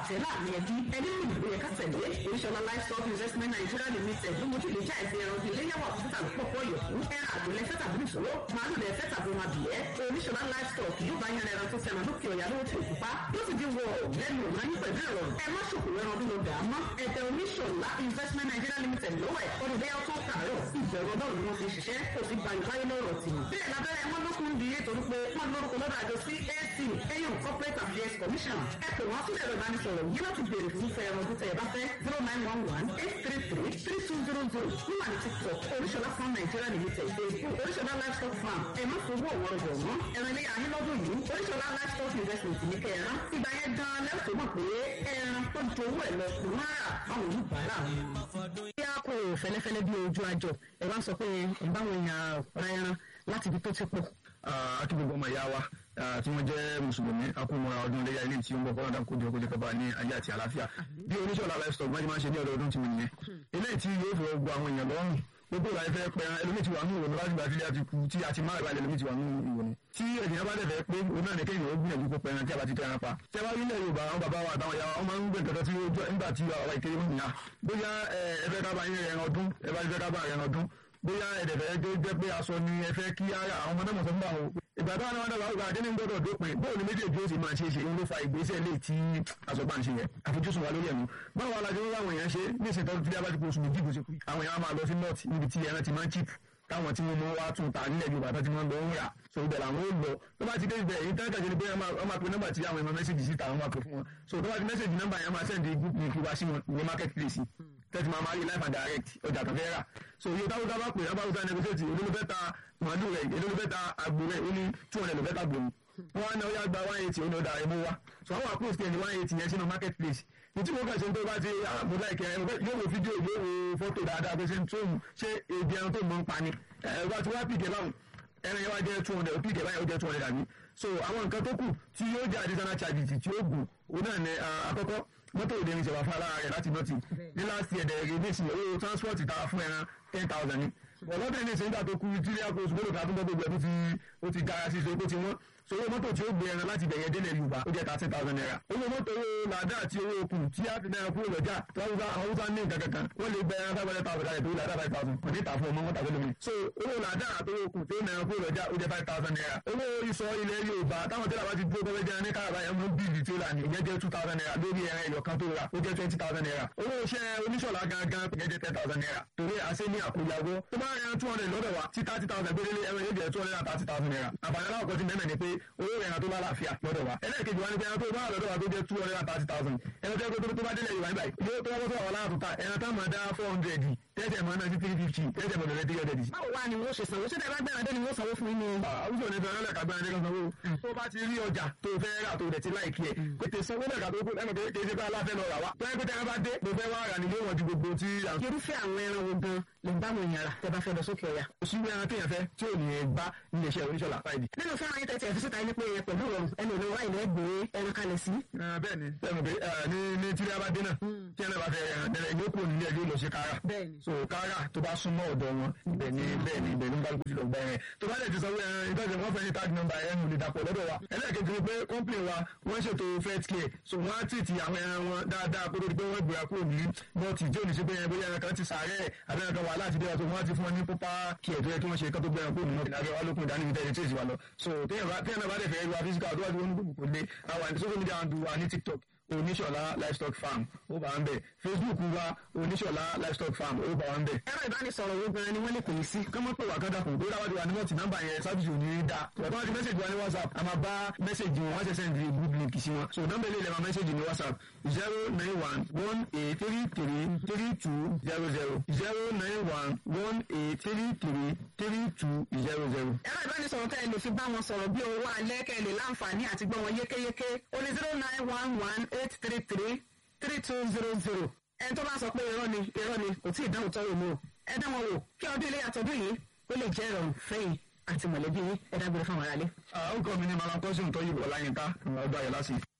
bàjẹ́ láàrin ẹbí ẹni ní ìlú yẹ ká tẹ̀lé oríṣọlá livestock investment nigeria limited ló mójú lè já ẹsẹ̀ ẹran bíi léyàwó àtúntà pọ̀pọ̀ yọ̀kú ẹran àgbò lẹ́fẹ́ tàbí ìṣòro màálù lẹ́fẹ́ tàbí wọn àbíyẹ́ oríṣọlá livestock yóò bá yan ẹran tó ti ẹran lókè ọ̀yà lówó tí òkú pa yóò sì dín wọ lẹ́nu ọ̀nà yín pẹ̀lú ìrọ̀rùn ẹ má ṣòkò ẹran bí mo dà á mọ́ ẹ̀tẹ̀ oníṣọlá investment nigeria limited lówó ẹ̀ ọdún bẹ́ẹ̀ tó kàárọ̀ ìbẹ̀rù ọlọ́run ni wọ́n fi ṣiṣẹ́ kò sí gbanibáyé lọ́rọ̀ tì bẹ́ẹ̀ lábẹ́rẹ́ wọn lókun di ètò wípé wọ́n lórúkọ lọ́dọ̀ àjọ CAC ẹ̀yọ̀ corporate affairs commission ẹ pè wọ́n sílẹ̀ ẹ̀rọ ìbánisọ̀rọ̀ yìí láti béèrè fún fẹ́ ẹran tó tẹ̀ ẹ bá fẹ́ zero nine one one eight three three three two zero zero níwà ní tiktok oríṣọlá farm nigeria limited facebook oríṣọlá livestock farm ẹ má fowó ọ̀wọ́rọ̀ bọ̀ wọ́n ẹran ilé ayé lọ́dún yìí oríṣọlá livestock investment ní kẹran ìgbà yẹn gan lẹ́tọ̀ọ́ mọ̀ pé ẹran tó jowó ẹ̀ lọ kù náírà àwọn oníbàárà wọn. bí a kò fẹ́lẹ́fẹ́lẹ́ bí ojú àjọ ẹ bá sọ pé ẹ bá wọn yàn ra ẹran láti ibi tó ti pọ̀ akí gbogbo ọmọ ìyá wa tí wọ́n jẹ́ mùsùlùmí akúmọ̀ra ọdún iléyà ilé tí ó ń bọ̀ kọ́ńdà kójú ọkọ̀ jẹ́kọ̀ọ́ ní ayé àti àlàáfíà bí oníṣọ́lá livestock wọ́n ti máa ń ṣe ní ọdọọdún tí mo nìyẹn eléyìí tí yóò fẹ́ gbọ́ àwọn èèyàn lọ́rùn gbogbo ìwà ìfẹ́ pẹ́ ẹlòmíì ti wà ní ìwòní láti gbà tílé àti kú tí a ti máa ìwà ẹlòmíì ti wà ní ìwòní tí ènìyàn bá dẹ̀ fẹ́ pé òun náà ní kéèyàn ó gbìyànjú kó pẹran tí a bá ti tẹran pa tí a bá rí ilẹ̀ Yorùbá àwọn bàbá wa àtàwọn ìyá wa wọ́n máa ń gbé nǹkan tí ó jọ nígbà tí àwa ìkéré wọn nìyà bóyá ẹ fẹ́ ká bá yín ẹran ọdún ẹ bá fẹ́ ká bá ẹran ọdún bóyá ẹ̀dẹ̀fẹ̀ jẹ́ jẹ́ pé aṣọ ni ẹ fẹ́ kí ara àwọn ọmọdé mọ̀sán bá wọn. ìgbà táwọn ọmọdé bá wà kíní gbọ́dọ̀ dópin bóun ni méjèèjì ó sì máa ṣe é ṣe ń ló fa ìgbésẹ̀ lè tí aṣọ bá ń ṣe yẹn àfojúsùn wa lórí ẹ̀mú. báwo alájọ ń láwọn èèyàn ṣe ní ìṣètò tí a bá ti kó oṣù méjì bó ṣe kú. àwọn èèyàn máa lọ sí north níbi tí ẹran ti máa ń chip táwọn tí wọ́n mọ wá tún ta nílẹ̀ Yorùbá tó ti máa ń lọ ń rà so ibẹ̀ làwọn ó lọ tó bá ti dé ibẹ̀ èyí tán kàjẹ́ ni pé wọ́n máa pe nọ́mbà tí àwọn èèyàn mẹ́sẹ̀gì síta wọ́n máa pè fún wọn so tó bá ti mẹ́sẹ̀gì nọ́mbà yẹn máa sẹ́ndì group link wá sí wọn ní market place tẹ́tí máa máa rí life and direct ọjà tó fẹ́ rà so iye táwọn táwọn pè é báwo sáà negotiate olólùfẹ́ ta màálù rẹ̀ olólùfẹ́ ta àgbò rẹ̀ ó ní two hundred lọ́fẹ́ ta gbòòrò wọ́n á ná ó yá gba one eighty ó ní ọ̀dà ẹ̀mú wa so àwọn àpòsí ẹni one eighty yẹn sínú market place ìtí mo kà ṣe tó bá ti àbò láìkẹ yóò wo fídíò yóò wo fọ́tò dáadáa pé ṣe ń tóun ṣé èdè ẹran tó mọ̀ ń pa ni ẹ̀ bá ti wá pìkẹ́ báwọn ẹran yẹn wá jẹ́ two hundred pìkẹ́ báyìí ó jẹ́ two hundred àbí so àwọn nǹkan tó kù tí yóò jẹ́ additional charges tí ó gùn ó náà ní àkọ́kọ́ mọ́tò òde ìrìnsẹ̀ wà fún alára rẹ̀ láti nọ́ọ̀tì ní last year dẹ̀ rẹ̀ nísìnyí owó transport ta fún ẹran ten thousand ni ọlọ́dún ní ìsìn nígbà tó kú tí ilé àkóso gbọ́dọ̀ ká fún gbogbo ẹ̀ tó ti ó ti gara sí ìṣòro tó ti wọ́n so owó mọ́tò tí ó gbé ẹran láti bẹ̀yẹ délẹ̀ Yorùbá ó jẹ́ thirty thousand naira owó mọ́tò owó làdá àti owó okùn tí a fi náírà kúrò lọ́jà tí wọ́n bá àwọn Hausa ní nǹkan kankan wọ́n lè gbẹ ẹran five hundred thousand naira tó làdá five thousand kò ní ta fún ọmọ mọ́tà tó lómi so owó làdá àti owó okùn tó náírà kúrò lọ́jà ó jẹ́ five thousand naira owó ìsọ ilẹ̀ Yorùbá táwọn tẹ́lẹ̀ bá ti dúró gbọ́dọ̀ jẹ́ ní káàbá yẹn mú bíìlì tí ó là ní ìyẹn jẹ́ two thousand naira lórí ẹran ẹ̀yọ̀ kan tó rà ó jẹ́ twenty thousand naira owó iṣẹ́ oníṣọ̀lá gangan ìyẹn jẹ́ ten thousand naira torí àṣẹ ní àkóyawó tó bá ẹran two hundred lọ́dọ̀ wa tí thirty thousand gbélé ẹran yóò jẹ́ two hundred and thirty thousand naira àbàyàn aláwọ̀ ti mẹ́mẹ́ ni pé owó ẹran tó bá láàfíà lọ́dọ̀ wa ẹlẹ́ẹ̀kejì wa ni pé ẹran tó bá lọ́dọ̀ wa tó jẹ́ two hundred and thirty thousand ẹran tó tó bá délẹ̀ Yorùbá níbàyí yóò tó wọ́n tó wà láàtú ta ẹran tó máa dá four hundred tẹ́tẹ̀ máa ná sí three fifty tẹ́tẹ̀ máa lọ́dẹ̀ three hundred. báwo wá ni wọ́n ṣe sanwó ṣé tẹ́lá gbẹ́ràn dé ni wọ́n sanwó fún yín ni. àwùjọ ní fẹ́ràn lẹ́ka gbẹ́ràn dé kan sanwó. tó bá ti rí ọjà tó fẹ́ rà tó rẹ̀ ti láìkí ẹ̀ pété sanwó lẹ́ka tó kú ẹnu pé kí ẹsẹ̀ bá aláfẹ́ lọ rà wá. tó yẹ pé tẹ́lá bá dé mo fẹ́ wá rà nílé wọn ju gbogbo tí. irúfẹ́ àwọn ẹran wo gan lè bá àwọn èèyàn rà tẹ́ bá fẹ́ lọ sókè ọ̀yà. òṣìwé ẹran téèyàn fẹ́ tí ò ní bá iléeṣẹ́ oníṣọ́lá fáìdì. nínú fẹ́ràn ayé tẹ̀tẹ̀ ẹ̀fíṣítà yín pé pẹ̀lú ìrọ̀rùn ẹnu ìlú wáyé lẹ́gbẹ̀ẹ́ ẹran kalẹ̀ sí. bẹ́ẹ̀ni bẹ́ẹ̀ni pé ní ní tí a bá dé náà tí ẹnlẹ bá fẹ́ ẹran tẹ́lẹ̀ yóò kúrò nílé ẹjọ́ lọ sí kára. so kára tó bá súnmọ́ ọ̀dọ̀ wọn ibẹ̀ ni bẹ́ẹ̀ ni ibẹ̀ ni bá gbójú lọ gbá ẹran tó bá lè ti sanwó ẹran ìtọ́jú wọn fẹ́ ní tag number ẹran ò lè dàpọ̀ lọ́dọ̀ wa ẹlẹ́ẹ̀kejì ni pé company wa wọ́n ṣètò first care so wọ́n á tì ti àwọn ẹran wọn dáadáa kó tó di pé wọ́n gbéra kúrò ní nọ́ọ̀tì tí ò ní ṣe pé ẹran bóyá ẹran kan ti sàárẹ̀ àbẹ́rẹ́ kan wà láti dé wa tó wọ́n á ti fún wọn ní pópá care tó yẹ kí wọ́n ṣe kán tó gbéra kúrò ní nọ́ọ̀tì lábẹ́ wa lókun ìdánimí tẹ́lẹ̀ tí èsì wa lọ so téèyàn bá dẹ̀ fẹ́ rí wa physical tó wá di wọn ní gbogbo kò lé àwọn àti social media handle wa ní TikTok oníṣọ̀lá livestock farm ó bá ń bẹ̀ facebook wa oníṣọ̀lá livestock farm ó bá ń bẹ̀. ẹ̀rọ ìbánisọ̀rọ̀ wo gan ni wọ́n lè pè é sí. kọ́mọ́ pé wà kọ́dà kùn tó dáwọ́dì wa ní wọ́n ti nọ́mbà yẹn sábìsì ò ní í da. ọ̀tọ́ wọn ti mẹ́sẹ̀gì wa ní whatsapp a máa bá mẹ́sẹ̀gì wọn wọ́n ṣe sẹ́ndì group link sí wọn. so nọ́mbà ilé ìlẹ̀mọ̀ mẹ́sẹ̀gì ní whatsapp zero nine one one eight three three three two zero zero zero nine one one eight three three three two zero zero. ẹ̀rọ ìbánisọ̀rọ̀ tẹ́ ẹ lè fi bá wọn sọ̀rọ̀ bí owó alẹ́ kẹ́ ẹ lè láǹfààní àti gbọ́ wọn yékéyéké ó ní zero nine one one eight three three three two zero zero ẹni tó bá sọ pé irọ́ ni irọ́ ni kò tí ì dáhùn tọ́wọ́ mi o ẹ dá wọn wò kí ọdún ilé àtọ́dún yìí ó lè jẹ́ ìrọ̀rùn fẹ́yìn àti mọ̀lẹ́bí yín ẹ dágbére fáwọn aráalé. àwọn kan mi ní malakọ́sùn tó yìí wọ̀ láyínká ọgbà yẹn lásìkò.